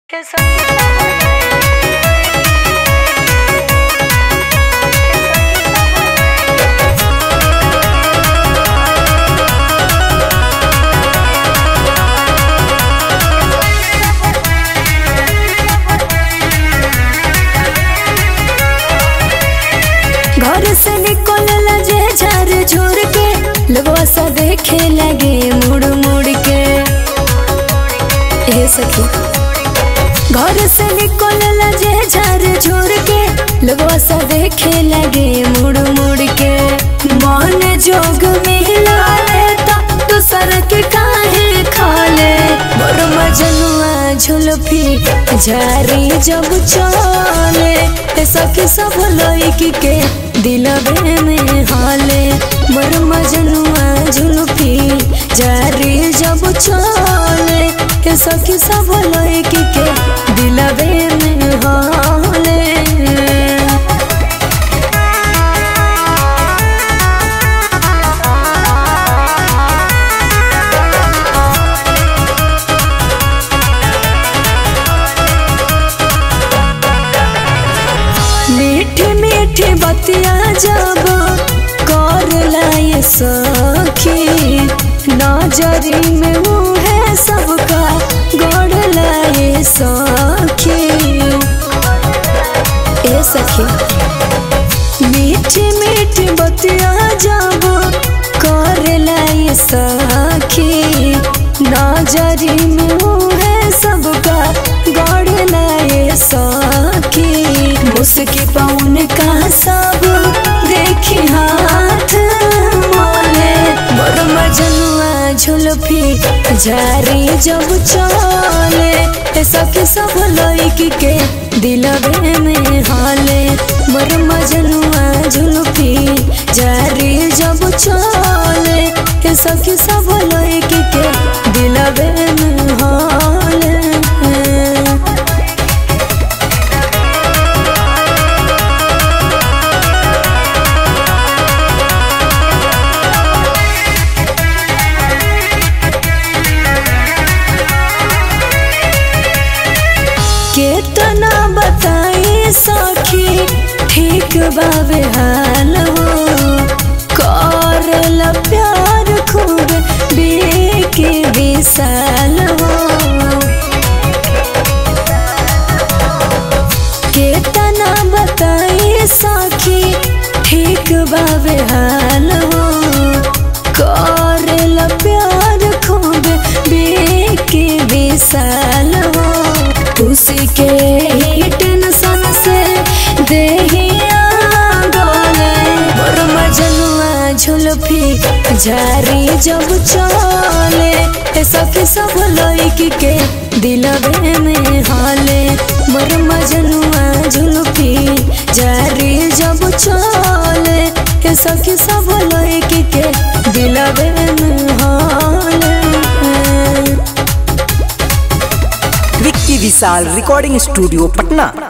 घर से निकलला जे झर झुर के लोगवा सा देखे लगे मुड़ मुड़ के ए सखी घर से निकलला जे झर झुर के लोगवा सा देखे लगे मुड़ मुड़ के मन जोग मिला ले तो दूसर के काहे खाले मोर मजनुआ झुलफी झारी जब चले ए सखी सब लड़की के दिलबे में हाले मोर मजनुआ झुलफी जारी जब चले ए सखी सब लड़की के दिलबे में हाले मीठी मीठी बतिया जब कर लाए सखी नजरी में मुहे सबका गड़ लाए सखी ए सखी मीठी मीठी बतिया जब कर लाए सखी नजरी में मुहे सबका गड़ लाए सखी मुस्की पौन का सब देखी हाथ मोले मोर मजनुआ झुलफी जारी जब चले ए सखी सब लड़की के दिलबे में हाले मोर मजनुआ झुलफी जारी जब चले ए सखी सब लड़की के दिलबे में हाले केतना बताई सखी ठीक बाबे हाल हो करल प्यार खूब बेके विशाल हो केतना बताई सखी ठीक बाबे हाल हो करल प्यार खूब बेके विशाल हो उसी के ही टेंशन से देहिया डोले मोर मजनुआ झुलफी जारी जब चले ए सखी सब लड़की के दिलबे में हाले मोर मजनुआ झुलफी जारी जब चले ए सखी सब लड़की के दिलबे में हाले विक्की विशाल रिकॉर्डिंग स्टूडियो पटना